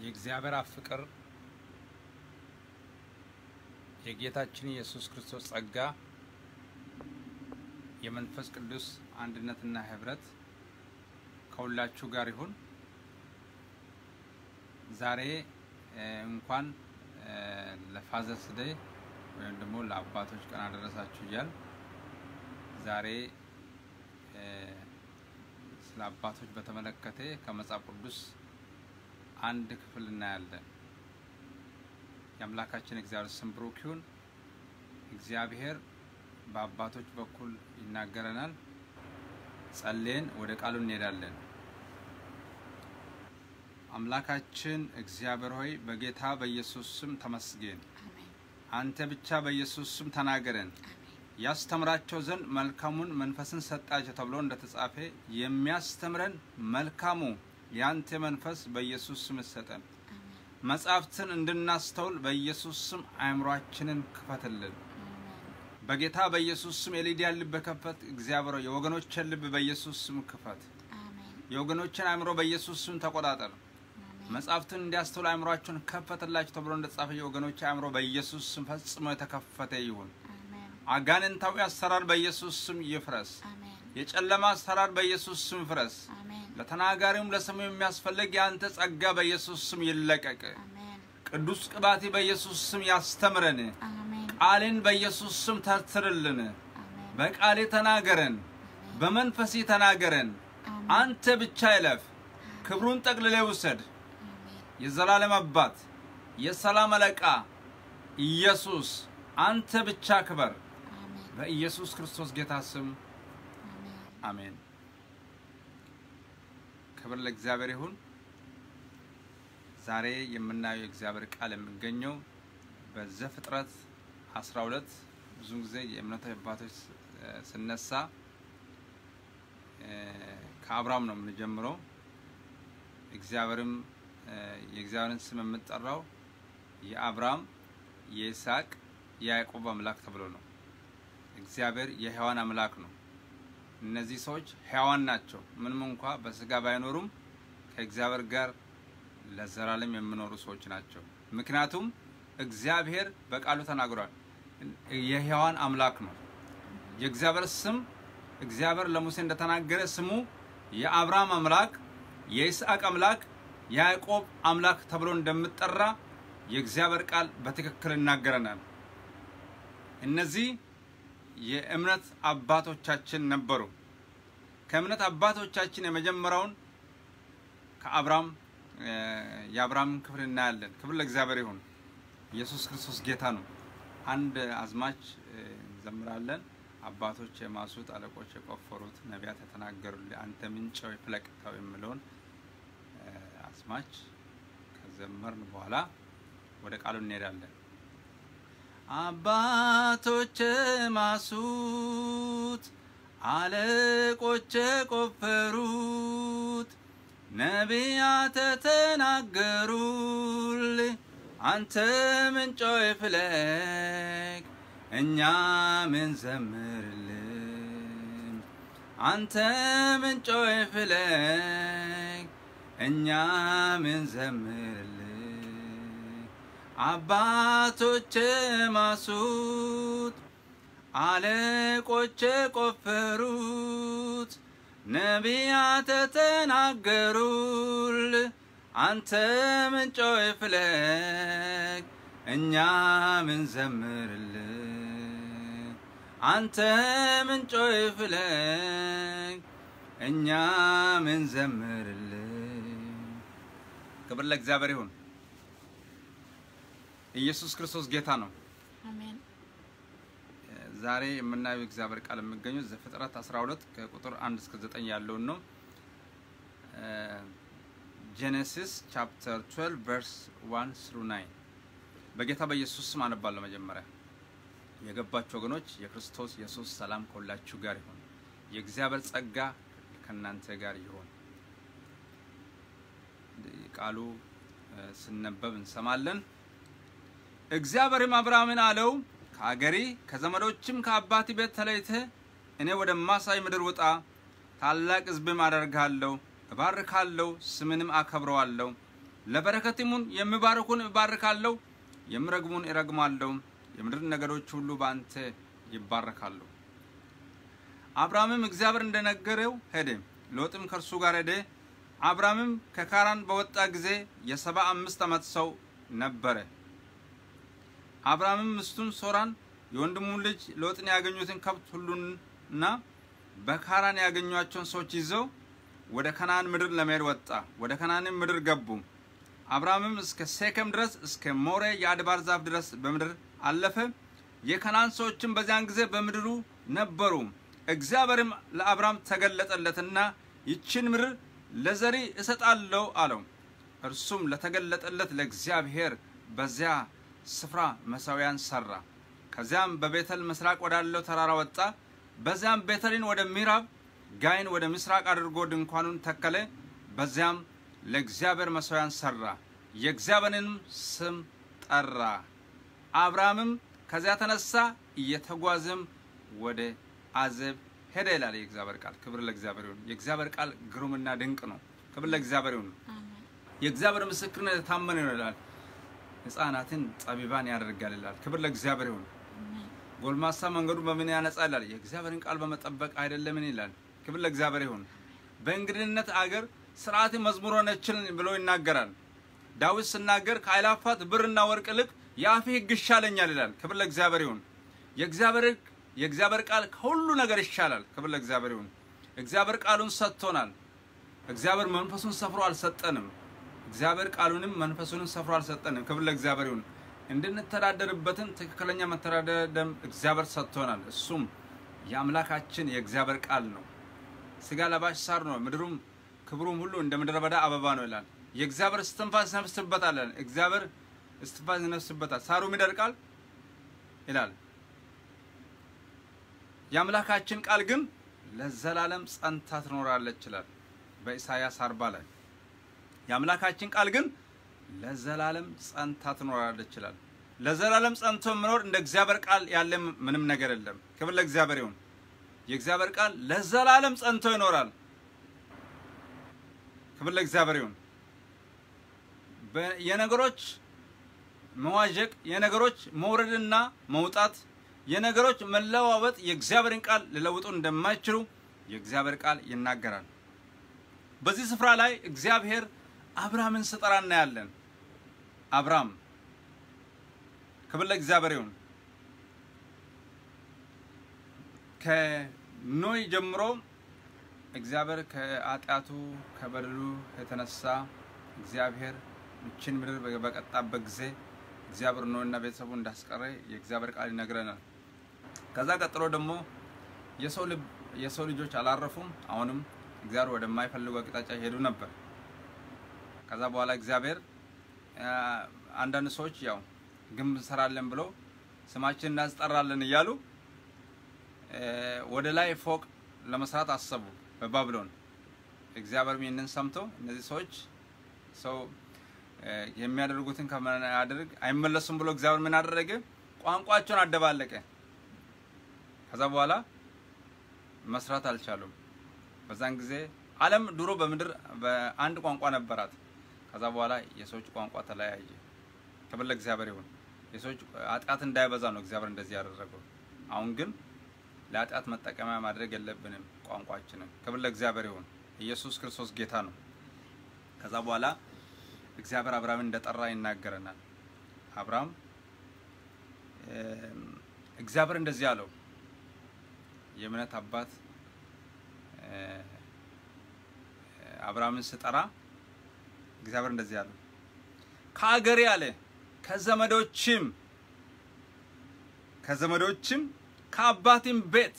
የእግዚአብሔር አብ ፍቅር የጌታችን ኢየሱስ ክርስቶስ ጸጋ የመንፈስ ቅዱስ አንድነትና ህብረት ከሁላችሁ ጋር ይሁን። ዛሬ እንኳን ለፋዘርስ ዴይ ወይም ደግሞ ለአባቶች ቀን አደረሳችሁ እያል ዛሬ ስለ አባቶች በተመለከተ ከመጽሐፍ ቅዱስ አንድ ክፍል እናያለን። የአምላካችን እግዚአብሔር ስም ብሩክ ይሁን። እግዚአብሔር በአባቶች በኩል ይናገረናል። ጸልየን ወደ ቃሉ እንሄዳለን። አምላካችን እግዚአብሔር ሆይ በጌታ በኢየሱስ ስም ተመስገን። አንተ ብቻ በኢየሱስ ስም ተናገረን። ያስተምራቸው ዘንድ መልካሙን መንፈስን ሰጣቸው ተብሎ እንደተጻፈ የሚያስተምረን መልካሙ የአንተ መንፈስ በኢየሱስ ስም ሰጠን። መጻሕፍትን እንድናስተውል በኢየሱስ ስም አእምሯችንን ክፈትልን። በጌታ በኢየሱስ ስም የሊዲያን ልብ ከፈት። እግዚአብሔር የወገኖችን ልብ በኢየሱስ ስም ክፈት። የወገኖችን አእምሮ በኢየሱስ ስም ተቆጣጠር። መጻሕፍትን እንዲያስተውል አእምሯቸውን ከፈትላቸው ተብሎ እንደተጻፈ የወገኖች አእምሮ በኢየሱስ ስም ፈጽሞ የተከፈተ ይሁን። አጋንንታዊ አሰራር በኢየሱስ ስም ይፍረስ። የጨለማ አሰራር በኢየሱስ ስም ፍረስ። ለተናጋሪውም ለሰሙ የሚያስፈልግ የአንተ ጸጋ በኢየሱስ ስም ይለቀቅ። ቅዱስ ቅባቴ በኢየሱስ ስም ያስተምረን። ቃልን በኢየሱስ ስም ተርትርልን። በቃሌ ተናገረን፣ በመንፈሴ ተናገረን። አንተ ብቻ ይለፍ፣ ክብሩን ጠቅልለ ውሰድ። የዘላለም አባት የሰላም አለቃ ኢየሱስ አንተ ብቻ ክበር። በኢየሱስ ክርስቶስ ጌታ ስም አሜን። ክብር ለእግዚአብሔር ይሁን። ዛሬ የምናየው የእግዚአብሔር ቃል የሚገኘው በዘፍጥረት 12 ብዙ ጊዜ የእምነት አባቶች ስነሳ ከአብርሃም ነው የምንጀምረው። እግዚአብሔርም የእግዚአብሔርን ስም የምጠራው የአብርሃም የይስሐቅ የያዕቆብ አምላክ ተብሎ ነው። እግዚአብሔር የሕያዋን አምላክ ነው። እነዚህ ሰዎች ሕያዋን ናቸው። ምንም እንኳ በስጋ ባይኖሩም ከእግዚአብሔር ጋር ለዘላለም የሚኖሩ ሰዎች ናቸው። ምክንያቱም እግዚአብሔር በቃሉ ተናግሯል። የሕያዋን አምላክ ነው። የእግዚአብሔር ስም እግዚአብሔር ለሙሴ እንደተናገረ ስሙ የአብርሃም አምላክ፣ የይስሐቅ አምላክ፣ የያዕቆብ አምላክ ተብሎ እንደምጠራ የእግዚአብሔር ቃል በትክክል ይናገረናል። እነዚህ የእምነት አባቶቻችን ነበሩ። ከእምነት አባቶቻችን የመጀመሪያውን ከአብርሃም የአብርሃምን ክፍል እናያለን። ክብር ለእግዚአብሔር ይሁን። ኢየሱስ ክርስቶስ ጌታ ነው። አንድ አዝማች እንዘምራለን። አባቶች የማሱት አለቆች የቆፈሩት ነቢያት የተናገሩልህ አንተ ምንጭ ሆይ ፍለቅ የሚለውን አዝማች ከዘመርን በኋላ ወደ ቃሉ እንሄዳለን። አባቶች ማሱት አለቆች ቆፈሩት ነቢያት ተናገሩል አንተ ምንጮ ፍለቅ እኛ ምን ዘምርልን አንተ ምንጮ ፍለቅ እኛ ምን ዘምርልን አባቶች ማሱት አለቆች ቆፈሩት ነቢያት ተናገሩል አንተ ምንጮ ፍለቅ እኛ ምን ዘምርል አንተ ምንጮ ፍለቅ እኛ ምን ዘምርል። ክብር ለእግዚአብሔር ይሁን። ኢየሱስ ክርስቶስ ጌታ ነው። አሜን። ዛሬ የምናየው እግዚአብሔር ቃል የሚገኘው ዘፍጥረት 12 ከቁጥር 1 እስከ 9 ያለውን ነው። ጄኔሲስ ቻፕተር 12 ቨርስ 1 ስሩ 9 በጌታ በኢየሱስ ስም አነባለሁ። መጀመሪያ የገባችሁ ወገኖች የክርስቶስ ኢየሱስ ሰላም ከሁላችሁ ጋር ይሁን። የእግዚአብሔር ጸጋ ከእናንተ ጋር ይሁን። ቃሉ ስነበብ እንሰማለን። እግዚአብሔርም አብርሃምን አለው ከአገሪ ከዘመዶችም ከአባቲ ቤት ተለይተህ እኔ ወደማሳይ ምድር ውጣ፣ ታላቅ ሕዝብም አደርግሃለሁ፣ እባርካለሁ፣ ስምንም አከብረዋለሁ። ለበረከትሙን የሚባርኩን እባርካለሁ፣ የሚረግሙን እረግማለሁ። የምድር ነገዶች ሁሉ በአንተ ይባረካሉ። አብርሃምም እግዚአብሔር እንደነገረው ሄደ፣ ሎጥም ከእርሱ ጋር ሄደ። አብርሃምም ከካራን በወጣ ጊዜ የሰባ አምስት ዓመት ሰው ነበረ። አብርሃምም ሚስቱን ሶራን የወንድሙን ልጅ ሎጥን ያገኙትን ከብት ሁሉና በካራን ያገኟቸውን ሰዎች ይዘው ወደ ከነዓን ምድር ለመሄድ ወጣ። ወደ ከነዓንም ምድር ገቡ። አብርሃምም እስከ ሴኬም ድረስ እስከ ሞሬ የአድባር ዛፍ ድረስ በምድር አለፈ። የከነዓን ሰዎችም በዚያን ጊዜ በምድሩ ነበሩ። እግዚአብሔርም ለአብርሃም ተገለጠለትና ይችን ምድር ለዘሪ እሰጣለሁ አለው። እርሱም ለተገለጠለት ለእግዚአብሔር በዚያ ስፍራ መሠዊያን ሰራ። ከዚያም በቤተል ምስራቅ ወዳለው ተራራ ወጣ። በዚያም ቤተልን ወደ ምዕራብ ጋይን ወደ ምስራቅ አድርጎ ድንኳኑን ተከለ። በዚያም ለእግዚአብሔር መሠዊያን ሰራ፣ የእግዚአብሔርንም ስም ጠራ። አብርሃምም ከዚያ ተነሳ፣ እየተጓዘም ወደ አዜብ ሄደ ይላል የእግዚአብሔር ቃል። ክብር ለእግዚአብሔር ይሁን። የእግዚአብሔር ቃል ግሩምና ድንቅ ነው። ክብር ለእግዚአብሔር ይሁን። የእግዚአብሔር ምስክርነት የታመነ ነው ይላል። ሕፃናትን ጠቢባን ያደርጋል ይላል። ክብር ለእግዚአብሔር ይሁን። ጎልማሳ መንገዱ በምን ያነጻል ይላል። የእግዚአብሔርን ቃል በመጠበቅ አይደለምን ይላል። ክብር ለእግዚአብሔር ይሁን። በእንግድነት አገር ስርዓት መዝሙር ሆነችን ብሎ ይናገራል። ዳዊት ስናገር ከአእላፋት ብርና ወርቅ ይልቅ የአፌ ሕግ ይሻለኛል ይላል። ክብር ለእግዚአብሔር ይሁን። የእግዚአብሔር ሕግ የእግዚአብሔር ቃል ከሁሉ ነገር ይሻላል። ክብር ለእግዚአብሔር ይሁን። እግዚአብሔር ቃሉን ሰጥቶናል። እግዚአብሔር መንፈሱን ሰፍሮ አልሰጠንም። እግዚአብሔር ቃሉንም መንፈሱንም ሰፍሮ አልሰጠንም። ክብር ለእግዚአብሔር ይሁን። እንድንተዳደርበትን ትክክለኛ መተዳደሪያ ደንብ እግዚአብሔር ሰጥቶናል። እሱም የአምላካችን የእግዚአብሔር ቃል ነው። ስጋ ለባሽ ሳር ነው፣ ምድሩም ክብሩም ሁሉ እንደ ምድረ በዳ አበባ ነው ይላል። የእግዚአብሔር እስትንፋስ ይነፍስበታል። እግዚአብሔር እስትንፋስ ይነፍስበታል፣ ሳሩም ይደርቃል ይላል። የአምላካችን ቃል ግን ለዘላለም ጸንታ ትኖራለች ይላል በኢሳያስ አርባ ላይ የአምላካችን ቃል ግን ለዘላለም ጸንታ ትኖራለች ይላል። ለዘላለም ጸንቶ የሚኖር እንደ እግዚአብሔር ቃል ያለ ምንም ነገር የለም። ክብር ለእግዚአብሔር ይሁን። የእግዚአብሔር ቃል ለዘላለም ጸንቶ ይኖራል። ክብር ለእግዚአብሔር ይሁን። የነገሮች መዋዠቅ፣ የነገሮች መውረድና መውጣት፣ የነገሮች መለዋወጥ የእግዚአብሔርን ቃል ሊለውጡ እንደማይችሉ የእግዚአብሔር ቃል ይናገራል። በዚህ ስፍራ ላይ እግዚአብሔር አብርሃምን ስጠራ እናያለን። አብርሃም ክብር ለእግዚአብሔር ይሁን። ከኖይ ጀምሮ እግዚአብሔር ከኃጢአቱ ከበደሉ የተነሳ እግዚአብሔር ይችን ምድር በቀጣበት ጊዜ እግዚአብሔር ኖይና ቤተሰቡ እንዳስቀረ የእግዚአብሔር ቃል ይነግረናል። ከዛ ቀጥሎ ደግሞ የሰው ልጆች አላረፉም። አሁንም እግዚአብሔር ወደማይፈልጉ አቅጣጫ ይሄዱ ነበር። ከዛ በኋላ እግዚአብሔር አንዳንድ ሰዎች ያው ግንብ እንሰራለን ብሎ ስማችን እናስጠራለን እያሉ ወደ ላይ ፎቅ ለመስራት አሰቡ በባቢሎን። እግዚአብሔር ይህንን ሰምቶ እነዚህ ሰዎች ሰው የሚያደርጉትን ከማያደርግ አይመለሱም ብሎ እግዚአብሔር ምን አደረገ? ቋንቋቸውን አደባለቀ። ከዛ በኋላ መስራት አልቻሉም። በዛን ጊዜ ዓለም ድሮ በምድር በአንድ ቋንቋ ነበራት። ከዛ በኋላ የሰዎች ቋንቋ ተለያየ። ክብር ለእግዚአብሔር ይሁን። የሰዎች ኃጢአት እንዳይበዛ ነው እግዚአብሔር እንደዚህ ያደረገው። አሁን ግን ለኃጢአት መጠቀሚያ ማድረግ የለብንም ቋንቋችንን። ክብር ለእግዚአብሔር ይሁን። ኢየሱስ ክርስቶስ ጌታ ነው። ከዛ በኋላ እግዚአብሔር አብርሃምን እንደጠራ ይናገረናል። አብርሃም እግዚአብሔር እንደዚህ አለው የእምነት አባት አብርሃምን ስጠራ እግዚአብሔር እንደዚህ አለው ከአገሬ አለ ከዘመዶችም ከዘመዶችም ከአባትም ቤት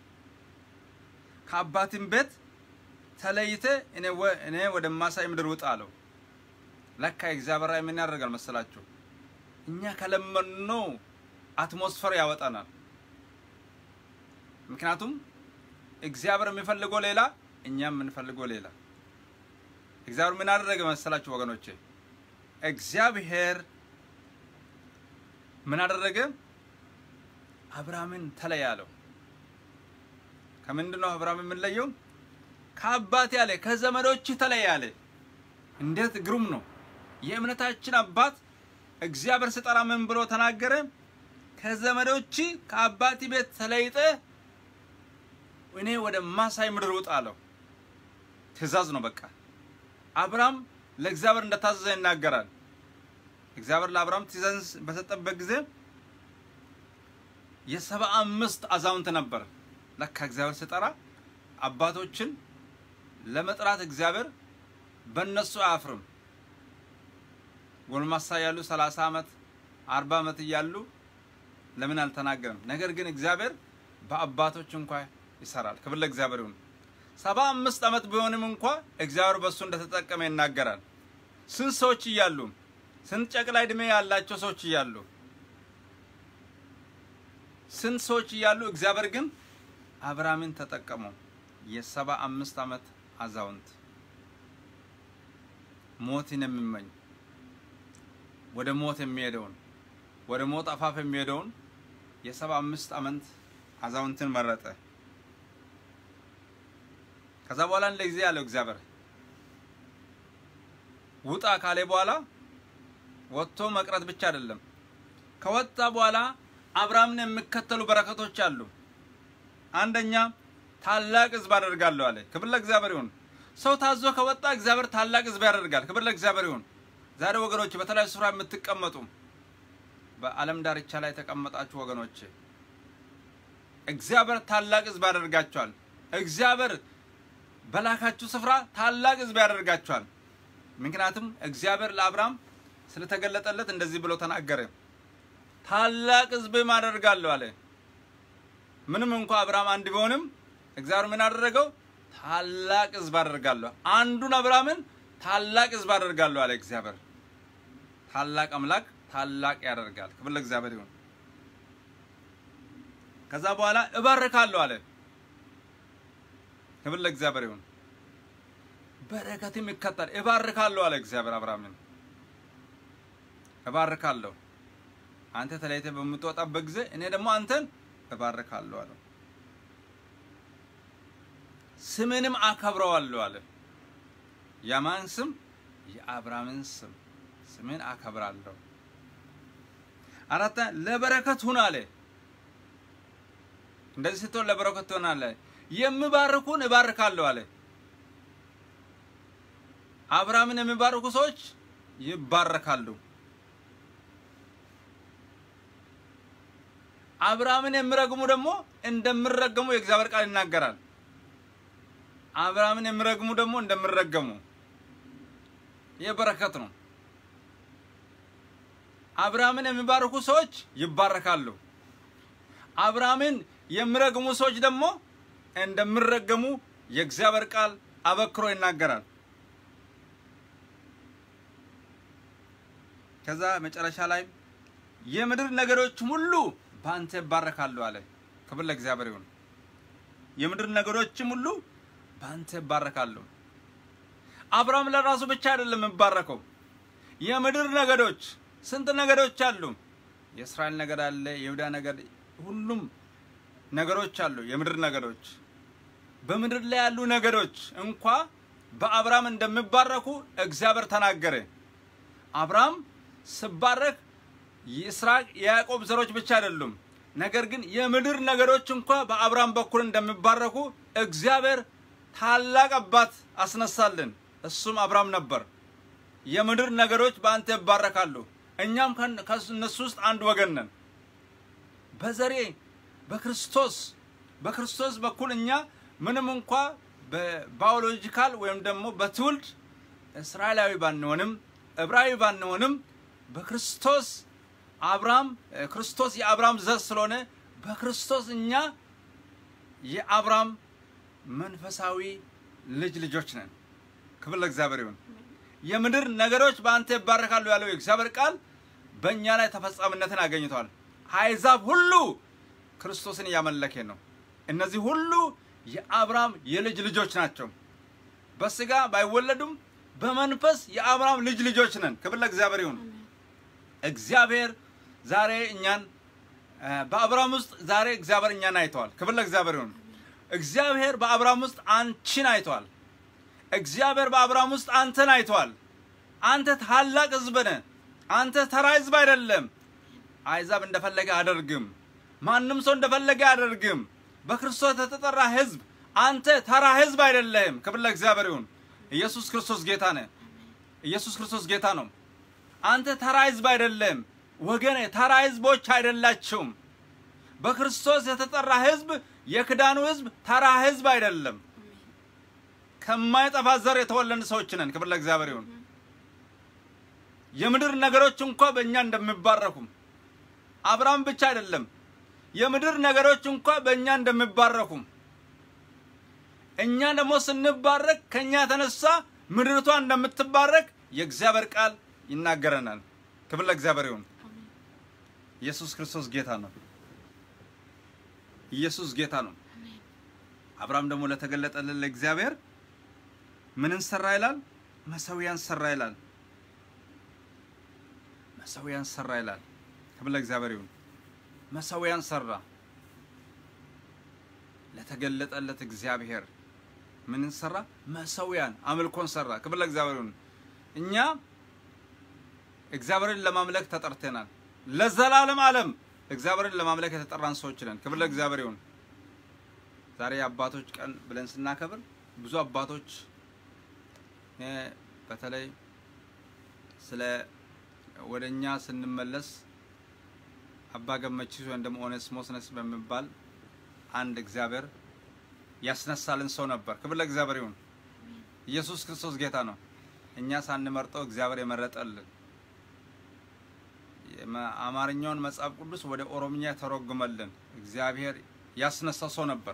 ከአባትም ቤት ተለይተ እኔ ወደማሳይ ምድር ውጣ አለው። ለካ እግዚአብሔር ራእይ ምን ያደርጋል መሰላችሁ? እኛ ከለመድነው አትሞስፈር ያወጣናል። ምክንያቱም እግዚአብሔር የሚፈልገው ሌላ፣ እኛም የምንፈልገው ሌላ። እግዚአብሔር ምን አደረገ መሰላችሁ ወገኖቼ? እግዚአብሔር ምን አደረገ? አብርሃምን ተለይ አለው። ከምንድን ነው አብርሃም የምንለየው? ከአባቴ አለ ከዘመዶች ተለይ አለ። እንዴት ግሩም ነው! የእምነታችን አባት እግዚአብሔር ስጠራ ምን ብሎ ተናገረ? ከዘመዶች ከአባቲ ቤት ተለይጠ እኔ ወደ ማሳይ ምድር ውጣ አለው። ትእዛዝ ነው በቃ። አብርሃም ለእግዚአብሔር እንደታዘዘ ይናገራል። እግዚአብሔር ለአብርሃም ትእዛዝ በሰጠበት ጊዜ የሰባ አምስት አዛውንት ነበር። ለካ እግዚአብሔር ስጠራ አባቶችን ለመጥራት እግዚአብሔር በእነሱ አያፍርም። ጎልማሳ ያሉ 30 ዓመት 40 ዓመት እያሉ ለምን አልተናገርም? ነገር ግን እግዚአብሔር በአባቶች እንኳ ይሰራል። ክብር ለእግዚአብሔር ይሁን። ሰባ አምስት ዓመት ቢሆንም እንኳ እግዚአብሔር በእሱ እንደተጠቀመ ይናገራል። ስንት ሰዎች እያሉ ስንት ጨቅላ ዕድሜ ያላቸው ሰዎች እያሉ ስንት ሰዎች እያሉ እግዚአብሔር ግን አብርሃምን ተጠቀመው። የሰባ አምስት ዓመት አዛውንት ሞትን የሚመኝ ወደ ሞት የሚሄደውን ወደ ሞት አፋፍ የሚሄደውን የሰባ አምስት ዓመት አዛውንትን መረጠ። ከዛ በኋላ እንደ ጊዜ ያለው እግዚአብሔር ውጣ ካለ በኋላ ወጥቶ መቅረት ብቻ አይደለም። ከወጣ በኋላ አብርሃምን የሚከተሉ በረከቶች አሉ። አንደኛ ታላቅ ሕዝብ አደርጋለሁ አለ። ክብር ለእግዚአብሔር ይሁን። ሰው ታዞ ከወጣ እግዚአብሔር ታላቅ ሕዝብ ያደርጋል። ክብር ለእግዚአብሔር ይሁን። ዛሬ ወገኖች በተለያዩ ስፍራ የምትቀመጡ በዓለም ዳርቻ ላይ የተቀመጣችሁ ወገኖች እግዚአብሔር ታላቅ ሕዝብ ያደርጋችኋል። እግዚአብሔር በላካችሁ ስፍራ ታላቅ ሕዝብ ያደርጋችኋል። ምክንያቱም እግዚአብሔር ለአብርሃም ስለተገለጠለት እንደዚህ ብሎ ተናገረ። ታላቅ ሕዝብም አደርጋለሁ አለ። ምንም እንኳ አብርሃም አንድ ቢሆንም እግዚአብሔር ምን አደረገው? ታላቅ ሕዝብ አደርጋለሁ። አንዱን አብርሃምን ታላቅ ሕዝብ አደርጋለሁ አለ እግዚአብሔር። ታላቅ አምላክ ታላቅ ያደርጋል። ክብር ለእግዚአብሔር ይሁን። ከዛ በኋላ እባርካለሁ አለ። ክብር ለእግዚአብሔር ይሁን። በረከትም ይከተል እባርካለሁ አለ እግዚአብሔር አብርሃምን። እባርካለሁ አንተ ተለይተህ በምትወጣበት ጊዜ እኔ ደግሞ አንተን እባርካለሁ አለው። ስምንም አከብረዋለሁ አለ። የማን ስም? የአብርሃምን ስም ስምን አከብራለሁ። አራተ ለበረከት ሁን አለ። እንደዚህ ስትሆን ለበረከት ትሆናለህ። የምባርኩን እባርካለሁ አለ። አብርሃምን የሚባርኩ ሰዎች ይባረካሉ። አብርሃምን የሚረግሙ ደግሞ እንደሚረገሙ የእግዚአብሔር ቃል ይናገራል። አብርሃምን የሚረግሙ ደግሞ እንደሚረገሙ ይህ በረከት ነው። አብርሃምን የሚባርኩ ሰዎች ይባረካሉ። አብርሃምን የሚረግሙ ሰዎች ደግሞ እንደሚረገሙ የእግዚአብሔር ቃል አበክሮ ይናገራል። ከዛ መጨረሻ ላይ የምድር ነገሮች ሁሉ በአንተ ይባረካሉ አለ። ክብር ለእግዚአብሔር ይሁን። የምድር ነገሮችም ሁሉ በአንተ ይባረካሉ። አብርሃም ለራሱ ብቻ አይደለም የሚባረከው። የምድር ነገዶች ስንት ነገዶች አሉ? የእስራኤል ነገድ አለ፣ የይሁዳ ነገድ፣ ሁሉም ነገሮች አሉ። የምድር ነገዶች በምድር ላይ ያሉ ነገዶች እንኳ በአብርሃም እንደሚባረኩ እግዚአብሔር ተናገረ። አብርሃም ስባረክ የይስሐቅ የያዕቆብ ዘሮች ብቻ አይደሉም፣ ነገር ግን የምድር ነገዶች እንኳ በአብርሃም በኩል እንደሚባረኩ እግዚአብሔር ታላቅ አባት አስነሳልን። እሱም አብርሃም ነበር። የምድር ነገዶች በአንተ ይባረካሉ። እኛም ከእነሱ ውስጥ አንድ ወገን ነን። በዘሬ በክርስቶስ በክርስቶስ በኩል እኛ ምንም እንኳ በባዮሎጂካል ወይም ደግሞ በትውልድ እስራኤላዊ ባንሆንም ዕብራዊ ባንሆንም በክርስቶስ አብርሃም ክርስቶስ የአብርሃም ዘር ስለሆነ በክርስቶስ እኛ የአብርሃም መንፈሳዊ ልጅ ልጆች ነን። ክብር ለእግዚአብሔር ይሁን። የምድር ነገሮች በአንተ ይባረካሉ ያለው የእግዚአብሔር ቃል በእኛ ላይ ተፈጻሚነትን አገኝተዋል። አሕዛብ ሁሉ ክርስቶስን እያመለከ ነው። እነዚህ ሁሉ የአብርሃም የልጅ ልጆች ናቸው። በስጋ ባይወለዱም በመንፈስ የአብርሃም ልጅ ልጆች ነን። ክብር ለእግዚአብሔር ይሁን። እግዚአብሔር ዛሬ እኛን በአብርሃም ውስጥ ዛሬ እግዚአብሔር እኛን አይተዋል። ክብር ለእግዚአብሔር ይሁን። እግዚአብሔር በአብርሃም ውስጥ አንቺን አይተዋል። እግዚአብሔር በአብርሃም ውስጥ አንተን አይተዋል። አንተ ታላቅ ህዝብ ነህ። አንተ ተራ ህዝብ አይደለም። አይዛብ እንደፈለገ አደርግም። ማንም ሰው እንደፈለገ አደርግም። በክርስቶስ የተጠራ ህዝብ አንተ ተራ ህዝብ አይደለህም። ክብር ለእግዚአብሔር ይሁን። ኢየሱስ ክርስቶስ ጌታ ነህ። ኢየሱስ ክርስቶስ ጌታ ነው። አንተ ተራ ህዝብ አይደለም ወገኔ፣ ተራ ህዝቦች አይደላችሁም። በክርስቶስ የተጠራ ህዝብ የክዳኑ ህዝብ ተራ ህዝብ አይደለም። ከማይጠፋ ዘር የተወለድን ሰዎች ነን። ክብር ለእግዚአብሔር ይሁን። የምድር ነገሮች እንኳ በእኛ እንደሚባረኩም አብርሃም ብቻ አይደለም፣ የምድር ነገሮች እንኳ በእኛ እንደሚባረኩም እኛ ደግሞ ስንባረክ ከእኛ የተነሳ ምድርቷ እንደምትባረክ የእግዚአብሔር ቃል ይናገረናል። ክብር ለእግዚአብሔር ይሁን። ኢየሱስ ክርስቶስ ጌታ ነው። ኢየሱስ ጌታ ነው። አብርሃም ደግሞ ለተገለጠልን ለእግዚአብሔር ምንን ሰራ ይላል? መሰዊያን ሰራ ይላል። መሰዊያን ሰራ ይላል። ክብር ለእግዚአብሔር ይሁን። መሰዊያን ሰራ ለተገለጠለት እግዚአብሔር ምንን ሰራ? መሰዊያን አምልኮን ሰራ። ክብር ለእግዚአብሔር ይሁን። እኛ እግዚአብሔርን ለማምለክ ተጠርተናል። ለዘላለም ዓለም እግዚአብሔርን ለማምለክ የተጠራን ሰዎች ነን። ክብር ለእግዚአብሔር ይሁን። ዛሬ የአባቶች ቀን ብለን ስናከብር ብዙ አባቶች በተለይ ስለ ወደ እኛ ስንመለስ አባ ገመቺስ ወይም ደግሞ ኦኔስሞስ ነስ በሚባል አንድ እግዚአብሔር ያስነሳልን ሰው ነበር። ክብር ለእግዚአብሔር ይሁን። ኢየሱስ ክርስቶስ ጌታ ነው። እኛ ሳንመርጠው እግዚአብሔር የመረጠልን አማርኛውን መጽሐፍ ቅዱስ ወደ ኦሮምኛ የተረጎመልን እግዚአብሔር ያስነሳ ሰው ነበር።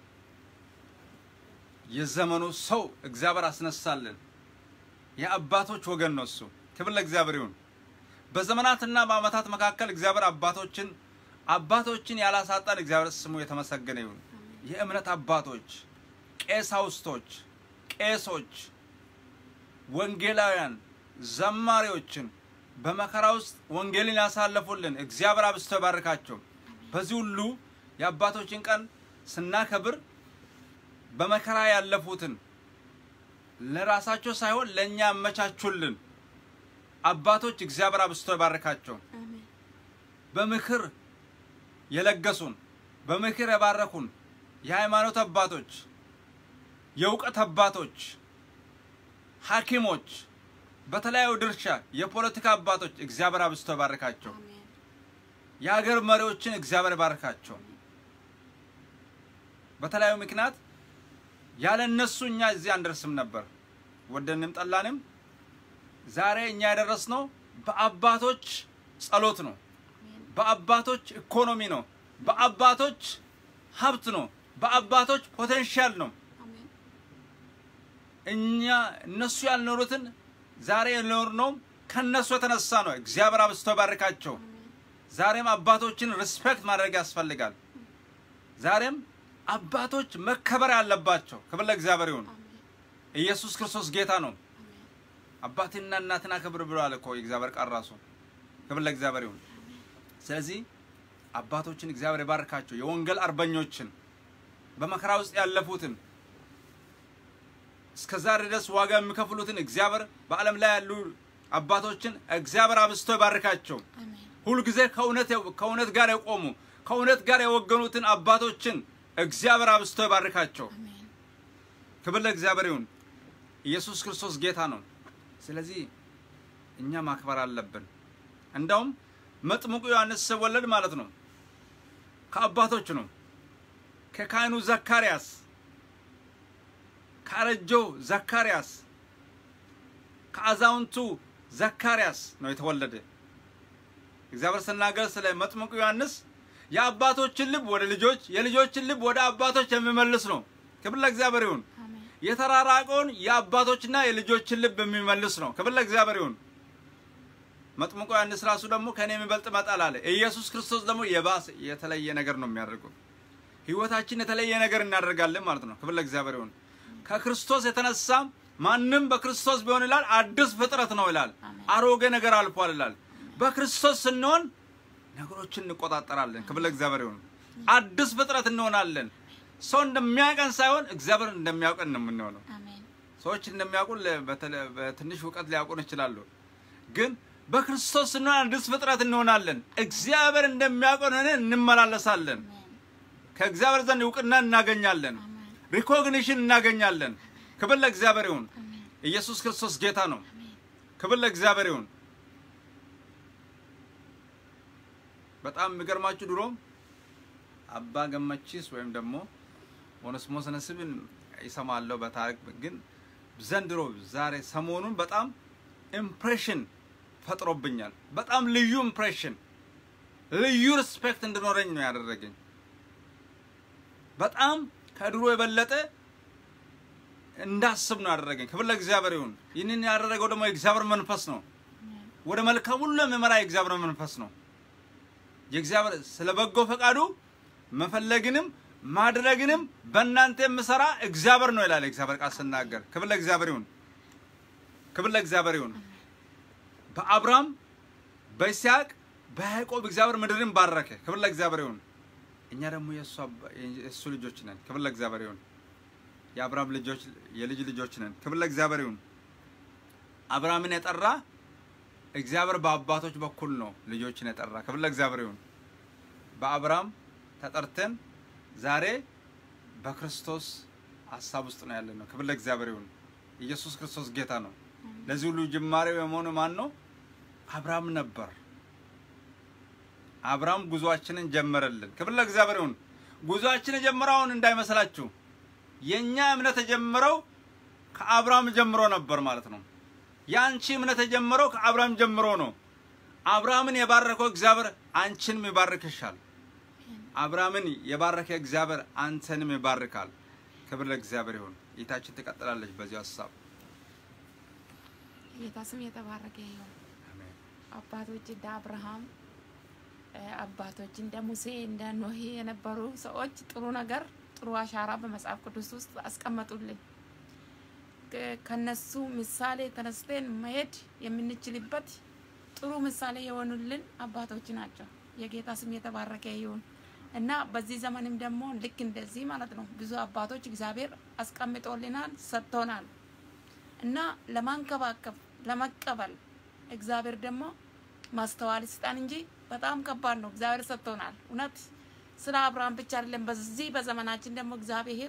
የዘመኑ ሰው እግዚአብሔር አስነሳልን። የአባቶች ወገን ነው እሱ። ክብር ለእግዚአብሔር ይሁን። በዘመናትና በዓመታት መካከል እግዚአብሔር አባቶችን አባቶችን ያላሳጣን እግዚአብሔር ስሙ የተመሰገነ ይሁን። የእምነት አባቶች፣ ቄሳውስቶች፣ ቄሶች፣ ወንጌላውያን፣ ዘማሪዎችን በመከራ ውስጥ ወንጌልን ያሳለፉልን እግዚአብሔር አብዝቶ ይባርካቸው። በዚህ ሁሉ የአባቶችን ቀን ስናከብር በመከራ ያለፉትን ለራሳቸው ሳይሆን ለእኛ ያመቻቹልን አባቶች እግዚአብሔር አብዝቶ ይባርካቸው። በምክር የለገሱን በምክር የባረኩን የሃይማኖት አባቶች፣ የእውቀት አባቶች፣ ሐኪሞች፣ በተለያዩ ድርሻ የፖለቲካ አባቶች እግዚአብሔር አብዝቶ ይባርካቸው። የሀገር መሪዎችን እግዚአብሔር ይባርካቸው። በተለያዩ ምክንያት ያለ እነሱ እኛ እዚህ አንደርስም ነበር። ወደንም ጠላንም ዛሬ እኛ የደረስነው በአባቶች ጸሎት ነው። በአባቶች ኢኮኖሚ ነው። በአባቶች ሀብት ነው። በአባቶች ፖቴንሻል ነው። እኛ እነሱ ያልኖሩትን ዛሬ የኖርነው ከነሱ የተነሳ ነው። እግዚአብሔር አብዝቶ ባርካቸው። ዛሬም አባቶችን ሪስፔክት ማድረግ ያስፈልጋል። ዛሬም አባቶች መከበር ያለባቸው። ክብር ለእግዚአብሔር ይሁን። ኢየሱስ ክርስቶስ ጌታ ነው። አባትና እናትን አክብር ብሏል እኮ የእግዚአብሔር ቃል ራሱ። ክብር ለእግዚአብሔር ይሁን። ስለዚህ አባቶችን እግዚአብሔር ይባርካቸው። የወንጌል አርበኞችን በመከራ ውስጥ ያለፉትን እስከ ዛሬ ድረስ ዋጋ የሚከፍሉትን እግዚአብሔር በዓለም ላይ ያሉ አባቶችን እግዚአብሔር አብዝቶ ይባርካቸው። ሁልጊዜ ከእውነት ከእውነት ጋር የቆሙ ከእውነት ጋር የወገኑትን አባቶችን እግዚአብሔር አብዝቶ ይባርካቸው። ክብር ለእግዚአብሔር ይሁን። ኢየሱስ ክርስቶስ ጌታ ነው። ስለዚህ እኛ ማክበር አለብን። እንደውም መጥምቁ ዮሐንስ ሲወለድ ማለት ነው ከአባቶች ነው። ከካህኑ ዘካርያስ፣ ከአረጀው ዘካርያስ፣ ከአዛውንቱ ዘካርያስ ነው የተወለደ። እግዚአብሔር ስናገር ስለ መጥምቁ ዮሐንስ የአባቶችን ልብ ወደ ልጆች የልጆችን ልብ ወደ አባቶች የሚመልስ ነው። ክብር ለእግዚአብሔር ይሁን። የተራራቀውን የአባቶችና የልጆችን ልብ የሚመልስ ነው። ክብር ለእግዚአብሔር ይሁን። መጥምቁ ዮሐንስ ራሱ ደግሞ ከእኔ የሚበልጥ ይመጣል አለ። ኢየሱስ ክርስቶስ ደግሞ የባሰ የተለየ ነገር ነው የሚያደርገው። ህይወታችን የተለየ ነገር እናደርጋለን ማለት ነው። ክብር ለእግዚአብሔር ይሁን። ከክርስቶስ የተነሳ ማንም በክርስቶስ ቢሆን ይላል አዲስ ፍጥረት ነው ይላል። አሮጌ ነገር አልፏል ይላል። በክርስቶስ ስንሆን ነገሮችን እንቆጣጠራለን። ክብር ለእግዚአብሔር ይሁን። አዲስ ፍጥረት እንሆናለን። ሰው እንደሚያውቀን ሳይሆን እግዚአብሔር እንደሚያውቀን ነው የምንሆነው። ሰዎች እንደሚያውቁን ለ- በተለ- በትንሽ እውቀት ሊያውቁን ይችላሉ። ግን በክርስቶስ ስንሆን አዲስ ፍጥረት እንሆናለን። እግዚአብሔር እንደሚያውቀን ሆነን እንመላለሳለን። ከእግዚአብሔር ዘንድ እውቅና እናገኛለን። ሪኮግኒሽን እናገኛለን። ክብር ለእግዚአብሔር ይሁን። ኢየሱስ ክርስቶስ ጌታ ነው። ክብር ለእግዚአብሔር ይሁን። በጣም የሚገርማችሁ ድሮ አባ ገመቺስ ወይም ደግሞ ኦኔስሞስ ነስብን ይሰማለሁ በታሪክ ግን ዘንድሮ ዛሬ ሰሞኑን በጣም ኢምፕሬሽን ፈጥሮብኛል። በጣም ልዩ ኢምፕሬሽን፣ ልዩ ሪስፔክት እንድኖረኝ ነው ያደረገኝ። በጣም ከድሮ የበለጠ እንዳስብ ነው ያደረገኝ። ክብር ለእግዚአብሔር ይሁን። ይህንን ያደረገው ደግሞ የእግዚአብሔር መንፈስ ነው። ወደ መልካም ሁሉ የሚመራ የእግዚአብሔር መንፈስ ነው። የእግዚአብሔር ስለ በጎ ፈቃዱ መፈለግንም ማድረግንም በእናንተ የምሰራ እግዚአብሔር ነው ይላል የእግዚአብሔር ቃል ስናገር። ክብር ለእግዚአብሔር ይሁን። ክብር ለእግዚአብሔር ይሁን። በአብርሃም በይስሐቅ በያዕቆብ እግዚአብሔር ምድርን ባረከ። ክብር ለእግዚአብሔር ይሁን። እኛ ደግሞ የእሱ አባ- የእሱ ልጆች ነን። ክብር ለእግዚአብሔር ይሁን። የአብርሃም ልጆች የልጅ ልጆች ነን። ክብር ለእግዚአብሔር ይሁን። አብርሃምን የጠራ እግዚአብሔር በአባቶች በኩል ነው ልጆችን የጠራ። ክብር ለእግዚአብሔር ይሁን። በአብርሃም ተጠርተን ዛሬ በክርስቶስ ሀሳብ ውስጥ ነው ያለነው። ክብር ለእግዚአብሔር ይሁን። ኢየሱስ ክርስቶስ ጌታ ነው። ለዚህ ሁሉ ጅማሬው የመሆኑ ማን ነው? አብርሃም ነበር። አብርሃም ጉዟችንን ጀመረልን። ክብር ለእግዚአብሔር ይሁን። ጉዟችን የጀመረው አሁን እንዳይመስላችሁ የእኛ እምነት የጀመረው ከአብርሃም ጀምሮ ነበር ማለት ነው። የአንቺ እምነት የጀመረው ከአብርሃም ጀምሮ ነው። አብርሃምን የባረከው እግዚአብሔር አንቺንም ይባርክሻል። አብርሃምን የባረከ እግዚአብሔር አንተንም ይባርካል። ክብር ለእግዚአብሔር ይሁን። ጌታችን ትቀጥላለች በዚህ ሀሳብ ጌታ ስም የተባረከ ይሁን። አሜን። አባቶች እንደ አብርሃም እ፣ አባቶች እንደ ሙሴ እንደ ኖሄ የነበሩ ሰዎች ጥሩ ነገር ጥሩ አሻራ በመጽሐፍ ቅዱስ ውስጥ አስቀመጡልን። ከ- ከነሱ ምሳሌ ተነስተን መሄድ የምንችልበት ጥሩ ምሳሌ የሆኑልን አባቶች ናቸው። የጌታ ስም የተባረከ ይሁን እና በዚህ ዘመንም ደግሞ ልክ እንደዚህ ማለት ነው ብዙ አባቶች እግዚአብሔር አስቀምጦልናል፣ ሰጥቶናል እና ለማንከባከብ ለመቀበል እግዚአብሔር ደግሞ ማስተዋል ስጣን እንጂ በጣም ከባድ ነው። እግዚአብሔር ሰጥቶናል። እውነት ስለ አብርሃም ብቻ አይደለም። በዚህ በዘመናችን ደግሞ እግዚአብሔር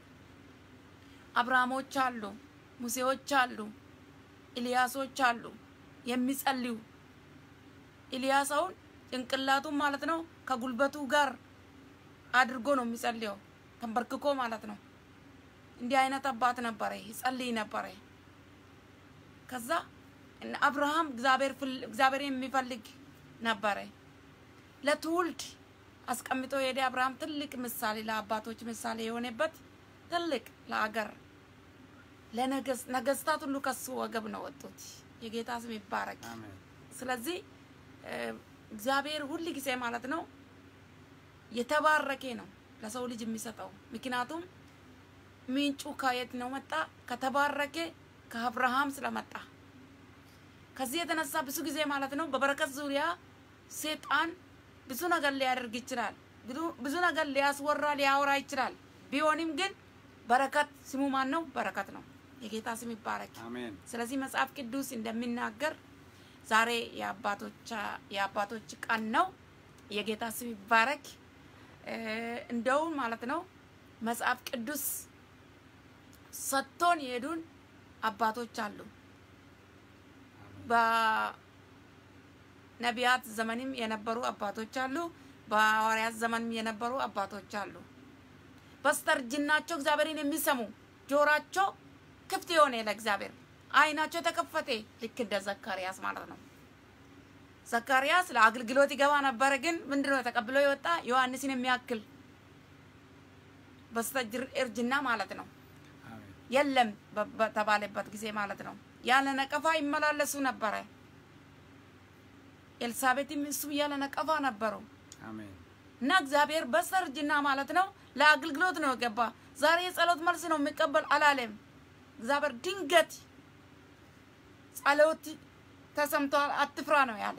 አብርሃሞች አሉ፣ ሙሴዎች አሉ፣ ኤልያሶች አሉ የሚጸልዩ ኤልያስ አሁን ጭንቅላቱን ማለት ነው ከጉልበቱ ጋር አድርጎ ነው የሚጸልየው ተንበርክኮ ማለት ነው። እንዲህ አይነት አባት ነበረ፣ ይጸልይ ነበረ። ከዛ እነ አብርሃም እግዚአብሔር ፍል- እግዚአብሔር የሚፈልግ ነበረ። ለትውልድ አስቀምጦ የሄደ አብርሃም ትልቅ ምሳሌ ለአባቶች ምሳሌ የሆነበት ትልቅ ለአገር ለነገስ- ነገስታት ሁሉ ከሱ ወገብ ነው ወጡት። የጌታ ስም ይባረክ። አሜን። ስለዚህ እ፣ እግዚአብሔር ሁል ጊዜ ማለት ነው የተባረከ ነው ለሰው ልጅ የሚሰጠው። ምክንያቱም ምንጩ ከየት ነው መጣ? ከተባረከ ከአብርሃም ስለመጣ። ከዚህ የተነሳ ብዙ ጊዜ ማለት ነው በበረከት ዙሪያ ሴጣን ብዙ ነገር ሊያደርግ ይችላል። ብዙ- ብዙ ነገር ሊያስወራ ሊያወራ ይችላል። ቢሆንም ግን በረከት ስሙ ማን ነው? በረከት ነው። የጌታ ስም ይባረክ። አሜን። ስለዚህ መጽሐፍ ቅዱስ እንደሚናገር ዛሬ የአባቶች የአባቶች ቀን ነው። የጌታ ስም ይባረክ። እ፣ እንደውም ማለት ነው መጽሐፍ ቅዱስ ሰጥቶን የሄዱን አባቶች አሉ። በነቢያት ዘመንም የነበሩ አባቶች አሉ። በሐዋርያት ዘመንም የነበሩ አባቶች አሉ። በስተርጅናቸው እግዚአብሔርን የሚሰሙ ጆራቸው ክፍት የሆነ ለእግዚአብሔር አይናቸው የተከፈተ ልክ እንደ ዘካርያስ ማለት ነው። ዘካርያስ ለአገልግሎት ይገባ ነበረ፣ ግን ምንድነው ተቀብሎ የወጣ ዮሐንስን የሚያክል በስተእርጅና ማለት ነው አሜን። የለም በ- በተባለበት ጊዜ ማለት ነው። ያለ ነቀፋ ይመላለሱ ነበረ። ኤልሳቤትም እሱ ያለ ነቀፋ ነበሩ። አሜን። እና እግዚአብሔር በስተርጅና ማለት ነው ለአገልግሎት ነው የገባ። ዛሬ የጸሎት መልስ ነው የሚቀበል አላለም። እግዚአብሔር ድንገት ጸሎት ተሰምቷል፣ አትፍራ ነው ያለ።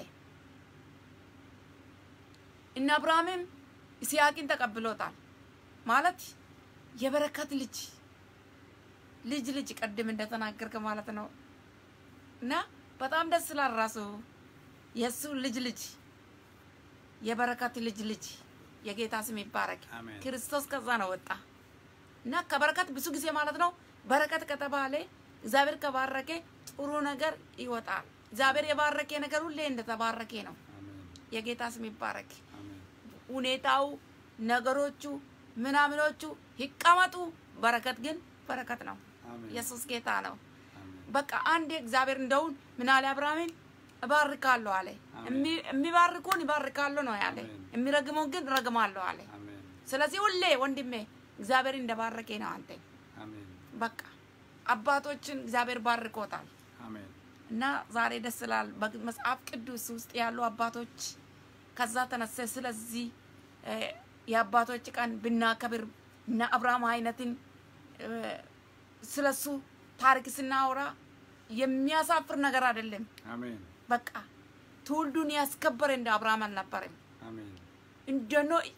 እነ አብርሃምም ይስሐቅን ተቀብሎታል ማለት የበረከት ልጅ ልጅ ልጅ ቅድም እንደተናገርከ ማለት ነው እና በጣም ደስ ይላል። ራሱ የእሱ ልጅ ልጅ የበረከት ልጅ ልጅ የጌታ ስም ይባረክ። አሜን። ክርስቶስ ከዛ ነው ወጣ እና ከበረከት ብዙ ጊዜ ማለት ነው በረከት ከተባለ እግዚአብሔር ከባረከ ጥሩ ነገር ይወጣል። እግዚአብሔር የባረከ ነገር ሁሌ እንደተባረከ ነው። አሜን የጌታ ስም ይባረክ። አሜን ሁኔታው ነገሮቹ ምናምኖቹ ይቀመጡ፣ በረከት ግን በረከት ነው። አሜን ኢየሱስ ጌታ ነው። አሜን በቃ አንዴ እግዚአብሔር እንደውን ምን አለ አብርሃምን እባርካለሁ አለ። አሜን። የሚ- የሚባርኩን ይባርካለሁ ነው ያለ። አሜን። የሚረግመውን ግን ረግማለሁ አለ። አሜን ስለዚህ ሁሌ ወንድሜ እግዚአብሔር እንደባረከ ነው አንተ አሜን በቃ አባቶችን እግዚአብሔር ባርኮታል አሜን እና ዛሬ ደስ ይላል። በመጽሐፍ ቅዱስ ውስጥ ያሉ አባቶች ከዛ ተነሰ ስለዚህ እ፣ የአባቶች ቀን ብናከብር እና አብርሃም አይነትን እ፣ ስለሱ ታሪክ ስናወራ የሚያሳፍር ነገር አይደለም። አሜን በቃ ትውልዱን ያስከበረ እንደ አብርሃም አልነበረም። አሜን እንደ ኖህ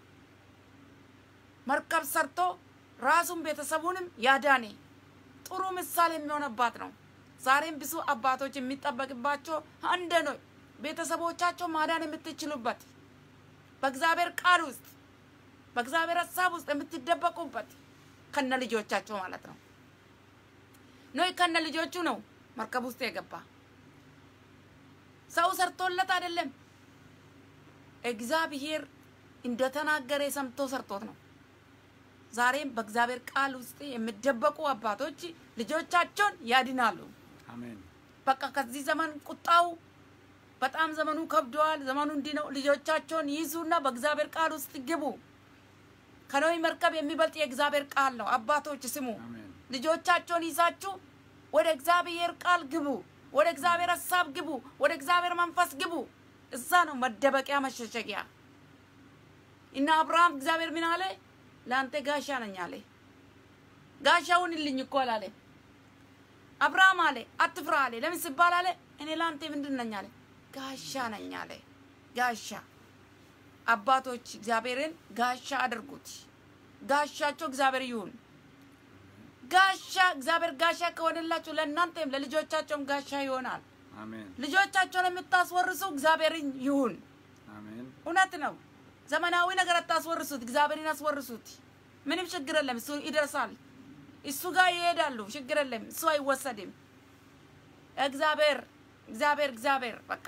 መርከብ ሰርቶ ራሱን ቤተሰቡንም ያዳነ ጥሩ ምሳሌ የሚሆን አባት ነው። ዛሬም ብዙ አባቶች የሚጠበቅባቸው እንደ ኖህ ቤተሰቦቻቸው ማዳን የምትችሉበት በእግዚአብሔር ቃል ውስጥ በእግዚአብሔር ሀሳብ ውስጥ የምትደበቁበት ከነ ልጆቻቸው ማለት ነው። ኖህ ከነ ልጆቹ ነው መርከብ ውስጥ የገባ ሰው ሰርቶለት አይደለም። እግዚአብሔር እንደተናገረ ሰምቶ ሰርቶት ነው። ዛሬም በእግዚአብሔር ቃል ውስጥ የሚደበቁ አባቶች ልጆቻቸውን ያድናሉ። አሜን በቃ ከዚህ ዘመን ቁጣው በጣም ዘመኑ ከብደዋል። ዘመኑ እንዲህ ነው። ልጆቻቸውን ይዙና በእግዚአብሔር ቃል ውስጥ ግቡ። ከኖህ መርከብ የሚበልጥ የእግዚአብሔር ቃል ነው። አባቶች ስሙ። አሜን ልጆቻቸውን ይዛችሁ ወደ እግዚአብሔር ቃል ግቡ፣ ወደ እግዚአብሔር ሀሳብ ግቡ፣ ወደ እግዚአብሔር መንፈስ ግቡ። እዛ ነው መደበቂያ መሸሸጊያ። እና አብርሃም እግዚአብሔር ምን አለ? ለአንተ ጋሻ ነኝ አለ። ጋሻውን ልኝ እኮ አላለ። አብርሃም አለ አትፍራ አለ። ለምን ሲባል አለ እኔ ለአንተ ምንድን ነኝ አለ። ጋሻ ነኝ አለ። ጋሻ አባቶች እግዚአብሔርን ጋሻ አድርጉት። ጋሻቸው እግዚአብሔር ይሁን። ጋሻ እግዚአብሔር ጋሻ ከሆነላችሁ ለእናንተም ለልጆቻቸውም ጋሻ ይሆናል። አሜን ልጆቻቸውን የምታስወርሱ እግዚአብሔርን ይሁን። አሜን እውነት ነው። ዘመናዊ ነገር አታስወርሱት፣ እግዚአብሔርን አስወርሱት። ምንም ችግር የለም፣ እሱ ይደርሳል። እሱ ጋር ይሄዳሉ፣ ችግር የለም፣ እሱ አይወሰድም። እግዚአብሔር እግዚአብሔር እግዚአብሔር በቃ